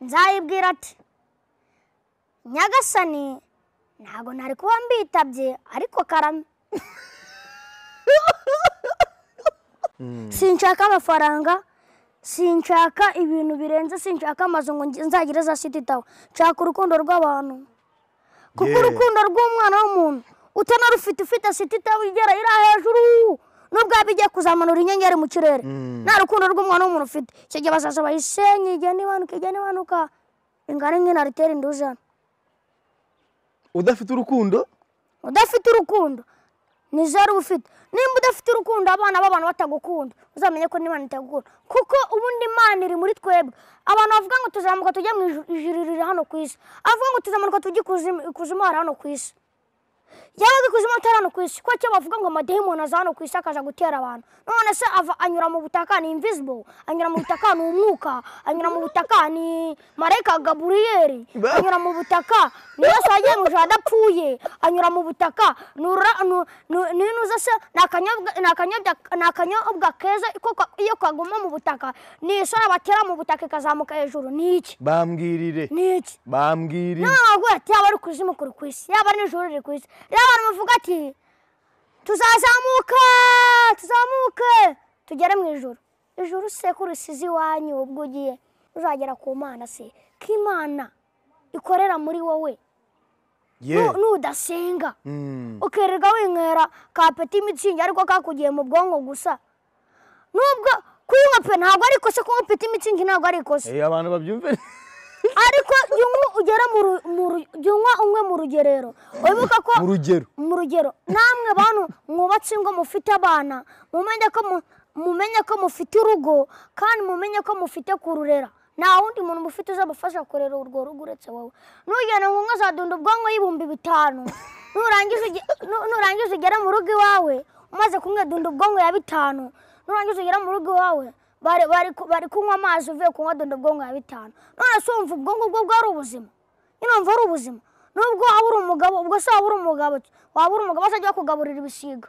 nzayibwira ati nyagasani ntabwo ntari kuba mbitabye ariko karame sinshaka amafaranga sinshaka ibintu birenze sinshaka amazu ngo nge- nzagire za siti tawa nshaka urukundo rw'abantu kuko Yeah. urukundo rw'umwana w'umuntu utanarufite ufite siti tawa igera iri hejuru nubwo yaba igiye kuzamanura inyenyeri mu kirere Mm. nta rukundo rw'umwana w'umuntu ufite icyo gihe bazaza bayisenye igenda imanuka igenda imanuka ingana nk'inaritera indujana udafite urukundo udafite urukundo ni zeru ufite nimba udafite urukundo abana b'abantu batagukunda uzamenye ko n'imana itagukunda kuko ubundi imana iri muri twebwe abantu bavuga ngo tuzamuka tujya mu iju- ijuru riri hano ku isi avuga ngo tuzamanuka tujye ikuzimu ikuzimu hari hano ku isi yaba ikuzimu atari hano ku isi kuko icyo bavuga ngo amadayimoni aza hano ku isi akaza gutera abantu none se ava anyura mu butaka ni invisible anyura mu butaka ni umwuka anyura mu butaka ni marayika gaburiyeri Ba- anyura mu butaka ni yesu wagiye mu ijoro adapfuye anyura mu butaka ni urura ni- ni- ni inuza se ni akanyobwa- ni akanyobwa ni akanyobwa keza kuko iyo kaguma mu butaka ni isura batera mu butaka ikazamuka hejuru ni iki bambwirire ni iki bambwirire ntabwo ati yaba ari kuzimu kuri ku isi yaba nijoro riri ku isi rero abantu bavuga ati tuzazamuka tuzamuke tugere mu ijoro ijoro se ko rusize iwanyu ubwo ugiye uzagera ku mana se ko imana ikorera muri wowe ye Nu- nudasenga Mm. ukirirwa winywera ka peti mitsingi ariko kakugiye mu bwonko gusa nubwo kuyinywa pe ntabwo ari ikosa kunywa peti mitsingi ntabwo ari ikosa Eh, abantu babyumve ariko jya unywa ugere mu ru- mu ru- jya unywa unywe mu rugerero wibuka ko mu rugero mu rugero namwe bantu mwubatse ingo mufite abana mumenye ko mu- mumenye ko mufite urugo kandi mumenye ko mufite kururera nta wundi muntu mufite uzabafasha kurera urwo rugo uretse wowe nugenda ngo umwe azadunda ubwonko y'ibihumbi bitanu nurangiza uge- nu- nurangiza ugere mu rugo iwawe umaze kumwe dunda ubwonko ya bitanu nurangiza ugere mu rugo iwawe bari- bari ku- bari kunywa amazi uvuye kunywa dunda ubwonko ya bitanu none se wumva ubwonko bwo bwari ubuzima nyine wumva ari ubuzima nubwo waba uri umugabo ubwo se waba uri umugabo ki? waba uri umugabo se ajya kugaburira ibisiga